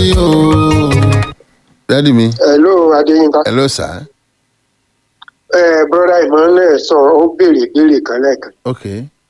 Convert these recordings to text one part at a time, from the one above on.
yìí o. dádì mi hello adéyínká hello sir ẹ broda ìmọ̀lẹ̀ sọ ó béèrè béèrè kan lẹ́ẹ̀kan ok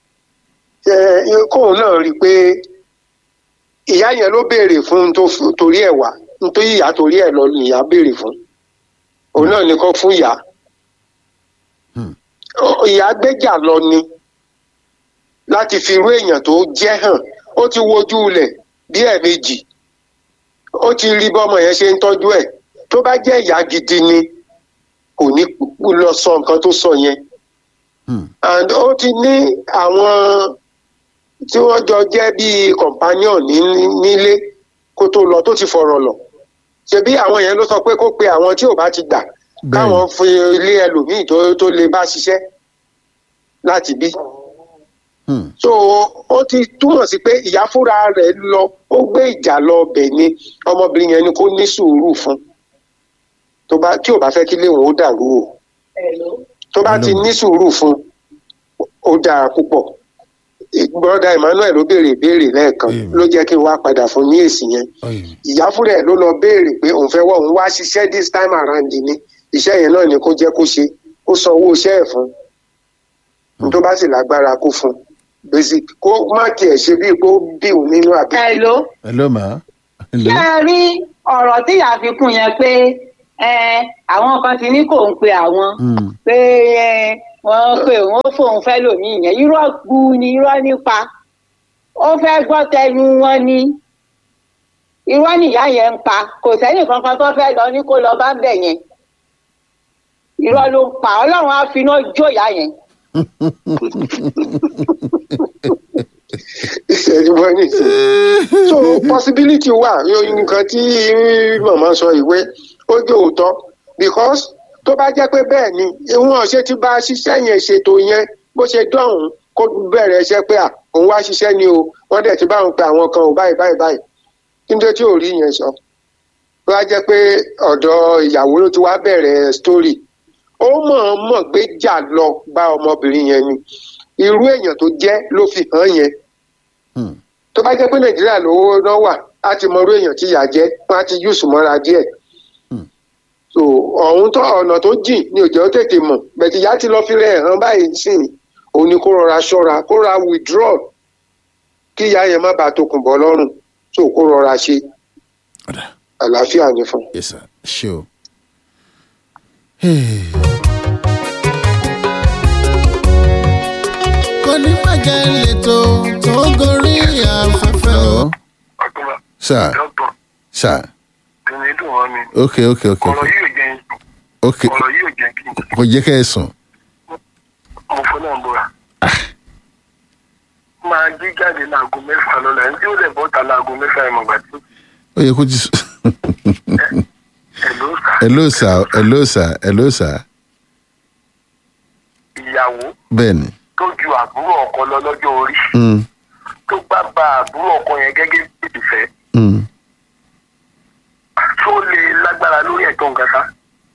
ẹ kóun náà rí i pé ìyá yẹn ló béèrè fún un tó f- torí ẹ̀ wá nítorí ìyá torí ẹ̀ lọ ni ìyá béèrè fún òun náà ní kó fún ìyá Hmm. Ọ- ìyá gbéjà lọ ni láti fi irú èèyàn tó jẹ́ hàn ó ti wojú ilẹ̀ bí ẹ̀ẹ̀mejì ó ti rí bọ́mọ yẹn ṣe ń tọ́jú ẹ̀ tó bá jẹ́ ìyá gidi ni kò ní lọ sọ nǹkan tó sọ yẹn Hmm. and ó ti ní àwọn tí wọ́n jọ jẹ́ bíi companion ní- nílé kó tó lọ tó ti fọ̀rọ̀ lọ ṣebí àwọn yẹn ló sọ pé kó pe àwọn tí ò bá ti gbà káwọn fi ilé ẹlòmíì tó tó lè bá ṣiṣẹ́ láti bí Hmm. so ó ti túmọ̀ sí pé ìyá fúnra rẹ̀ lọ ó gbé ìjà lọ ọbẹ̀ ni ọmọbìnrin yẹn ni kó ní sùúrù fún tó bá tí ò bá fẹ́ kí léwọn ó dàrú o tó bá ti Hello. ní sùúrù fún ó dáa púpọ̀ broda emmanuel ló béèrè ìbéèrè lẹ́ẹ̀kan Amen. ló jẹ́ kí n wá padà fún ní èsì yẹn Ọyẹ. ìyá fúnra ẹ̀ ló lọ béèrè pé òun fẹ́ wọ́ òun wá ṣiṣẹ́ this time around ni iṣẹ́ yẹn náà ni kó jẹ́ kó ṣe kó san owó iṣẹ́ ẹ̀ fún un tó bá sì lágbára kó fún un basic kó má tiẹ̀ ṣe bíi pé ó bí òun nínú àbí. hello hello ma hello ṣé ẹ rí ọ̀rọ̀ tí ìyá fi kún yẹn pé ẹ, àwọn kan ti ní kò ń pe àwọn Hmm. pé ẹ, wọ́n pé wọ́n fóun fẹ́ lòmíì yẹn irọ́ gbu ni irọ́ nípa ó fẹ́ gbọ́ tẹnu wọn ni irọ́ nìyá yẹn ń pa kò sẹ́nì kankan tó fẹ́ lọ ní kó lọ bá ń bẹ̀ yẹn irọ́ ló ń pa ọlọ́run á fi iná jó ìyá yẹn ìṣẹ́jú wọn ní ìsìn. so possibility wà yóò- nǹkan tí màmá sọ ìwé ó jẹ́ òótọ́ because tó bá jẹ́ pé bẹ́ẹ̀ ni ìwọ̀n ṣe ti bá ṣiṣẹ́ yẹn ṣètò yẹn bó ṣe dọ̀hún kó bẹ̀rẹ̀ iṣẹ́ pé à òun wá ṣiṣẹ́ ni o wọ́n dẹ̀ ti bá òun pe àwọn kan ò báyìí báyìí báyìí kí n tó tí ò rí yẹn sọ tó bá jẹ́ pé ọ̀dọ̀ ìyàwó ló ti wá bẹ̀rẹ̀ story ó mọ̀ọ́mọ̀ gbé jà lọ bá ọmọbìnrin yẹn ni irú èèyàn tó jẹ́ ló fi hàn yẹn Hmm. tó bá jẹ́ pé nàìjíríà lówó náà wà á ti mọ irú èèyàn tí ìyà jẹ́ wọ́n á ti yùsù mọ́ra díẹ̀ Hmm. so ọ̀hún tó ọ̀nà tó jìn ni òjò tètè mọ̀ bẹ̀tì ìyá ti lọ fi rẹ̀ hàn báyìí sìn òun ni kó rọra ṣọ́ra kó rọra withdraw kí ìyá yẹn má bàa tokùn bọ́ lọ́rùn so kó rọra ṣe Ọ̀dà. àlàáfíà ní fún un. yes sir ṣe o. Hey. kò ní bàjẹ́ lẹ́tọ̀ tó gorí afẹ́fẹ́ o. ọ̀túnba sir dọ́tọ̀ sir tẹ̀lé dùn wọ́n mi ok ok ok ọ̀rọ̀ ok yìí ò jẹ́ ok ọ̀rọ̀ yìí ò jẹ́ kí n kò jẹ́ kẹ́ ẹ sùn. mo fọ́ náà bóra. máa jí jáde láago mẹ́fà lọ́la ẹni tí ó lè bọ́ta láago mẹ́fà ẹ̀ mọ̀gbà tí ó yẹ kó ti sùn. ẹ̀ ló sà hello sir hello sir hello sir ìyàwó bẹ́ẹ̀ ni. tó ju àbúrò ọkọ lọ lọ́jọ́ orí Hmm. tó gbá ba àbúrò ọkọ yẹn gẹ́gẹ́ bí ìfẹ́ Hmm. tó lè lágbára lórí ẹ̀tọ́ nǹkan sá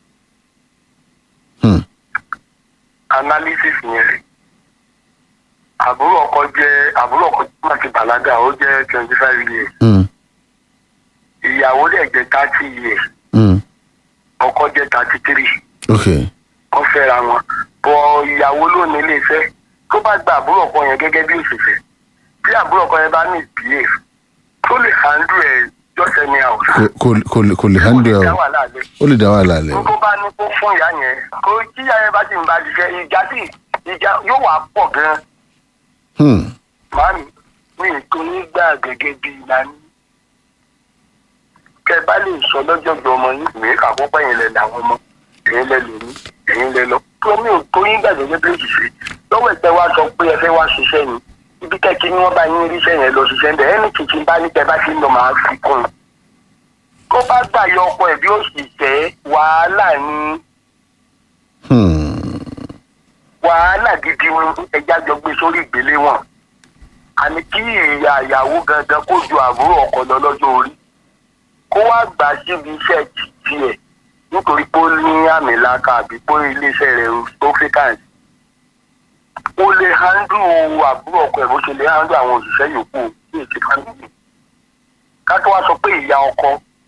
Hmm. analysis yẹn rè àbúrò ọkọ jẹ́ àbúrò ọkọ tó máa ti bàlágà ó jẹ́ twenty five years Hmm. ìyàwó dẹ̀ jẹ́ thirty years Hmm. ọkọ jẹ́ thirty three ok wọ́n fẹ́ra wọn bọ̀ ìyàwó ló ní ilé iṣẹ́ tó bá gba àbúrò ọkọ yẹn gẹ́gẹ́ bí òṣìṣẹ́ bí àbúrò ọkọ yẹn bá ní ìbílẹ̀ tó lè handle ẹ̀ jọ́sẹ̀ ní àwùjọ. kò kò kò lè kò lè handle ẹ o ó lè dá wàhálà lẹ o. tó bá ní kó fún ìyá yẹn kó tí ìyá yẹn bá sì ń bá ṣiṣẹ́ ìjà sí ìjà yóò wá pọ̀ gan-an Hmm. màámi mi ì tó ní gbà gẹ́gẹ́ bí ìlànà kẹ bá lè sọ lọ́jọ́gbọ́ ọmọ yín ìwé àkọ́kọ́ yẹn lẹ làwọn ọmọ ẹ̀yin lẹ lòní ẹ̀yin lẹ lọ tó mi ò tó yín gbà gẹ́gẹ́ bí òṣìṣẹ́ lọ́wọ́ ìpẹ́ wa sọ pé ẹ fẹ́ wá ṣiṣẹ́ yìí ibi kẹ́kí ni wọ́n bá yín ríṣẹ́ yẹn lọ ṣiṣẹ́ ń bẹ̀ ẹni kìkì bá ní kẹ bá ti ń lọ máa fi kún un tó bá gbà yọ ọkọ ẹ̀ bí òṣìṣẹ́ wàhálà ni Hmm. wàhálà gidi ni ẹja jọ gbé sórí ìgbéléwọ̀n àní kí ìyá ìyàwó gangan kó ju àbúrò ọkọ lọ lọ́jọ́ orí kó wá gbà síbi iṣẹ́ tiẹ̀ nítorí pé ó ní àmì làkà àbí pé iléeṣẹ́ rẹ̀ tó fẹ́kàǹsì ó lè handle àbúrò ọkọ ẹ̀ bó ṣe lè handle àwọn òṣìṣẹ́ yòókù ní èsì fámìlì ká tó wá sọ pé ìyá ọkọ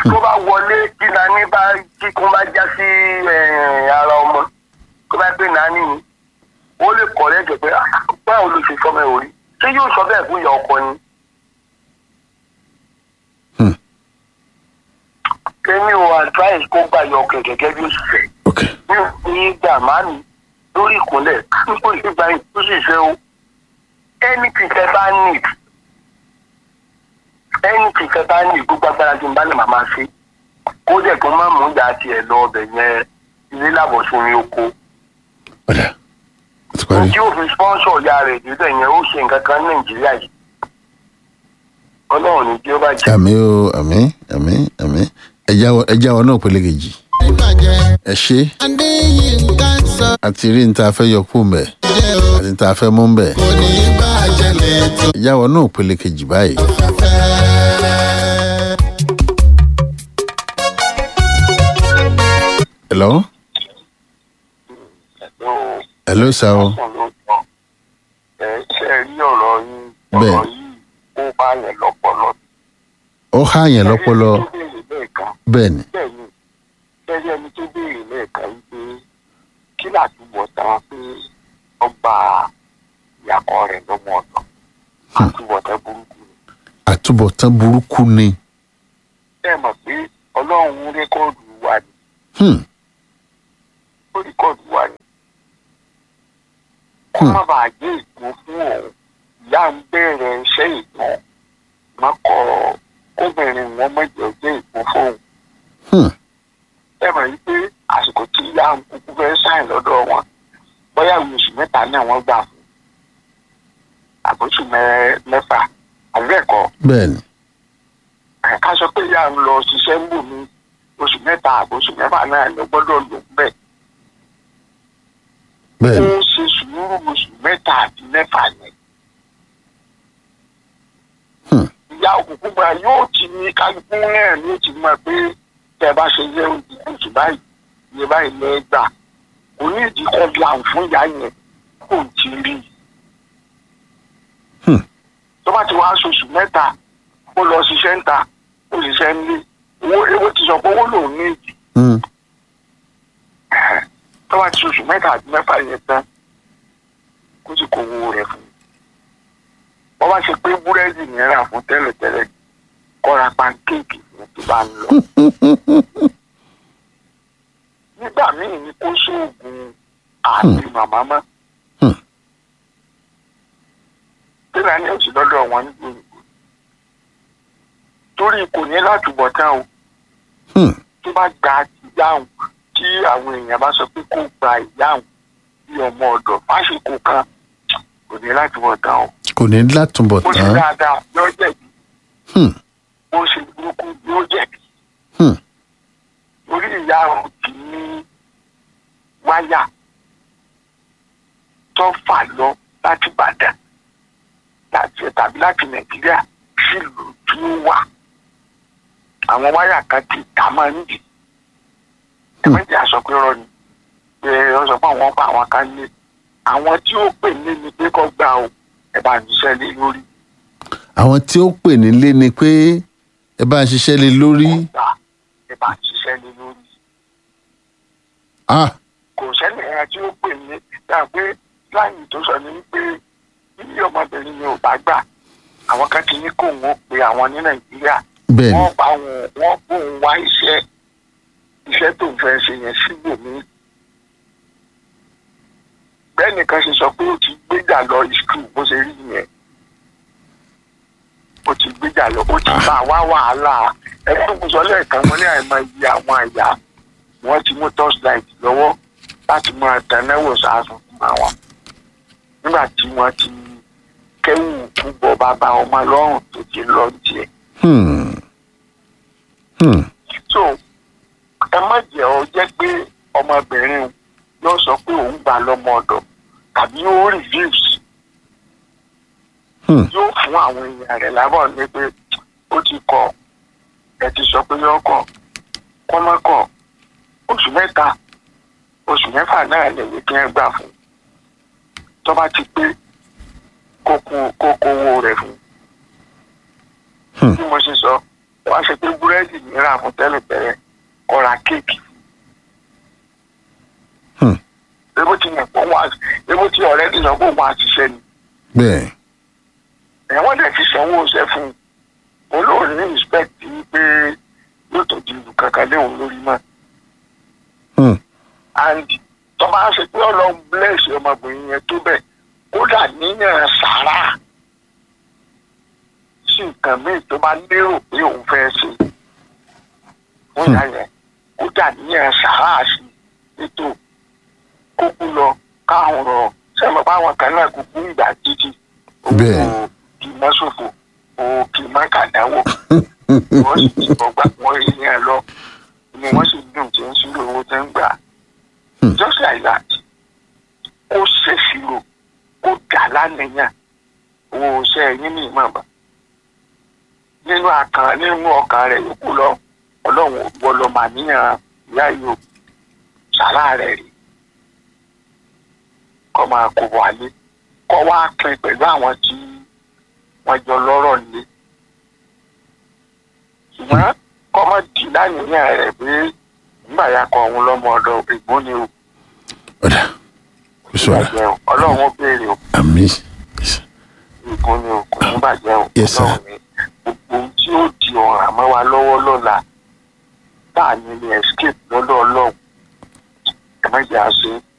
tó bá wọlé tí nani bá kíkún bá já sí eh, ara ọmọ tó bá gbé nani ni ó lè kọ̀ lẹ́jọ̀ pé "Ah, báwo ló ṣe sọmọ ẹ̀ orí ṣé yóò sọ bẹ́ẹ̀ fún ìyá ọkọ ni. Hmm. èmi ò advice kó gbà yọ ọkẹ gẹ́gẹ́ bí òṣìṣẹ́ ok ní ní gbà má mi lórí ìkúnlẹ̀ nípò ìgbà yìí tó sì ṣe o anything tẹ bá need anything tẹ bá need gbogbo agbára tí n bá lè máa máa ṣe kó jẹ́ kó má mú ìyá tiẹ̀ lọ ọbẹ̀ yẹn ilé làbọ̀sùn ní oko ọ̀dà ó ti parí tí ó fi sponsor ìyá rẹ̀ dídẹ̀ yẹn ó ṣe nǹkan kan ní nàìjíríà yìí ọlọ́run ní tí ó bá jẹ́ àmì o àmì àmì àmì ẹja wọ ẹja wọ náà pélé kejì ìbàjẹ́ ẹ ṣe adéyínká sọ àti rí níta fẹ́ yọ kú mbẹ jẹ́ o àti níta fẹ́ mú mbẹ kò ní bàjẹ́ lẹ́tọ̀ ẹja wọ náà pélé kejì báyìí. fẹ́fẹ́. hello hello sir o ẹ ṣe rí ọ̀rọ̀ yín Bẹ́ẹ̀. ọ̀rọ̀ yìí ó bá yẹn lọ́pọlọ. ó há yẹn lọ́pọlọ Ẹni tó béèrè lẹ́ẹ̀kan bẹ́ẹ̀ ni bẹ́ẹ̀ ni bẹ́ẹ̀ ẹni tó béèrè lẹ́ẹ̀kan wípé kí làtúbọ̀ tán pé ọgbà ìyàkọ̀ rẹ̀ lọ́mọ ọ̀dọ̀ àtúbọ̀ tán burúkú ni. àtúbọ̀tán burúkú ni bẹ́ẹ̀ mọ̀ pé ọlọ́run rékọ́ọ̀dù wa ni Hmm, ó rékọ́ọ̀dù wa ni. kó má bàa jẹ́ ìgbó fún òun ìyá ń bẹ̀rẹ̀ iṣẹ́ ìgbọ́n mọ́kọ́ kóbìnrin wọn mọ̀jẹ̀ jẹ́ ìgbó fóun. hmm, ẹ mọ̀ yí pé àsìkò tí ìyá ń kúkú fẹ́ sáìn lọ́dọ̀ wọn bóyá ìwé oṣù mẹ́ta náà wọ́n gbà fún àbóṣù mẹ́- mẹ́fà àbẹ́ẹ̀kọ́ bẹ́ẹ̀ ni ká sọ pé ìyá ń lọ ṣiṣẹ́ ń bò ní oṣù mẹ́ta àbóṣù mẹ́fà náà ló gbọ́dọ̀ lò bẹ́ẹ̀ bẹ́ẹ̀ ó ni ṣe sùúrù oṣù mẹ́ta àti mẹ́fà yẹn. Hmm. ìyá òkùnkùn gba yóò ti ní kálukú náà ní ó ti mọ̀ pé tẹ́ ẹ bá ṣe yẹ oṣù báyìí iye báyìí lẹ́ gbà kò ní ìdí kan làm fún ìyá yẹn kò ti rí i. Hmm. tó bá ti wá aṣoṣù mẹ́ta ó lọ ṣiṣẹ́ ń ta ó ṣiṣẹ́ ń lé owó ewé ti sọ pé owó lòún ní ìdí Hmm, tó bá ti oṣù mẹ́ta àti mẹ́fà yẹn tán kó sì kó owó rẹ̀ fún un. wọ́n bá ṣe pé búrẹ́dì yẹn rà fún tẹ́lẹ̀tẹ́lẹ̀ kọ́ra pankéèkì fún tó bá ń lọ. nígbà míì ni kó sóògùn àti màmá mọ́. Hmm. tẹ́lẹ̀ ní oṣù lọ́dọ̀ wọn nígbà òyìnbó. torí kò ní látúbọ̀ tán o hmm, tó bá gba ìyáhùn tí àwọn èèyàn bá sọ pé kó gba ìyáhùn bí ọmọ ọ̀dọ̀ fásitì kan kò ní láti wọ̀ tán o. kò ní bó ṣe látúbọ̀tán dáadáa yóò jẹ̀bi Hmm, bó ṣe burúkú yóò jẹ̀bi. hmm, orí ìyáhùn ti ní wáyà tó fà lọ láti Ìbàdàn láti tàbí láti Nàìjíríà sílùú tí ó wà. àwọn wáyà kan ti dá máa ń dì. ẹ̀mẹ́jì aṣọ pé rọ ni pé wọ́n sọ pé àwọn pa àwọn kan lé àwọn tí ó pè ní ni pé kọ́ gbà o ẹ̀ bá ń ṣiṣẹ́ lé lórí àwọn tí ó pè nílé ni pé ẹ bá ń ṣiṣẹ́ lé lórí gbà ẹ̀ bá ń ṣiṣẹ́ lé lórí. ah kò sẹ́ni ẹ̀yà tí ó pè ní dáa pé láyìn tó sọ ní pé bí ọmọbìnrin ni ò bá gbà àwọn kan ti ní kó wọn pe àwọn ní Nàìjíríà bẹ́ẹ̀ ni wọ́n bá wọn wọ́n bó ń wá iṣẹ́ iṣẹ́ tó ń fẹ́ ṣe yẹn síbòmí. bẹ́ẹ̀ nìkan ṣe sọ pé ó ti gbéjà lọ ìṣú bó ṣe rí yẹn ó ti gbéjà lọ ó ti bá wá wàhálà ẹgbẹ́ tó kù sọ lẹ́ẹ̀kan mo ní àìmọ iye àwọn àyà wọ́n ti mú torchlight lọ́wọ́ láti máa tẹ̀lẹ́wò sáàsùn fún àwọn nígbà tí wọ́n ti kẹ́wù púpọ̀ bàbá ọmọ lọ́rùn tó ti lọ tiẹ̀ hmm, hmm, so ẹ má jẹ́ ọ jẹ́ pé ọmọbìnrin yóò sọ pé òun gbà lọ́mọ ọ̀dọ̀ tàbí ó reviews hmm, yóò fún àwọn èèyàn rẹ̀ lábọ̀ ní pé ó ti kọ ẹ ti sọ pé yóò kọ kọ́ má kọ oṣù mẹ́ta oṣù mẹ́fà náà lè wí kí ẹ gbà fún tó bá ti pé kó kó kó kó owó rẹ̀ fún Hmm. bí mo ṣe sọ wá ṣe pé búrẹ́dì mìíràn fún tẹ́lẹ̀tẹ́lẹ̀ kọ́ra kéèkì. Hmm. ebo ti yàn pọ̀ wọn ebo ti ọ̀rẹ́ nìyàn pọ̀ wọn àṣìṣe ni bẹ́ẹ̀ ẹ̀wọ̀n dẹ̀ ti sanwó iṣẹ́ fún un olóòrùn ní respect pé yóò tó di ìlú kankan léwu lórí mọ́ Hmm. and tó bá ṣe pé ọlọ́run bless ọmọbìnrin yẹn tó bẹ̀ kódà níyàn sàrà sí nǹkan míì tó bá lérò pé òun fẹ́ ṣe fún ìyá yẹn kódà níyàn sàrà sí ètò kókó lọ káwọn rọ sẹ́mi báwọn kan náà kúkú ìgbà títí Bẹ́ẹ̀. kì í mọ́ ṣòfò o kì í má kàdáwò wọ́n sì ti bọ̀ gbà wọ́n rí yẹn lọ ni wọ́n sì dùn tí ń ṣírò owó tó ń gbà Hmm. just like that kó ṣèṣirò kó dà lánìyàn owó iṣẹ́ yín ní ìmọ̀ọ́mọ́ nínú àkàn nínú ọkàn rẹ̀ yòókù lọ ọlọ́run ò gbọ́ lọ màníyàn ìyá yìí ò sàrà rẹ̀ rí kọ́ máa kó wálé kọ́ wá pin pẹ̀lú àwọn tí wọ́n jọ lọ́rọ̀ nílé ṣùgbọ́n kọ́ mọ́ dì lánìyàn rẹ̀ pé nígbà ya kọ òun lọ́mọ ọ̀dọ̀ ìgbón ni o ọ̀dà kò sọ̀rọ̀ bàjẹ́ o ọlọ́run ó béèrè o àmì ìgbón ni o kò ní bàjẹ́ o Yes, sir. ọlọ́run ni gbogbo ohun tí ó di ọ̀ràn mọ́ wa lọ́wọ́ lọ́la tá à ní ní escape lọ́dọ̀ ọlọ́run ẹ má jẹ́ àṣẹ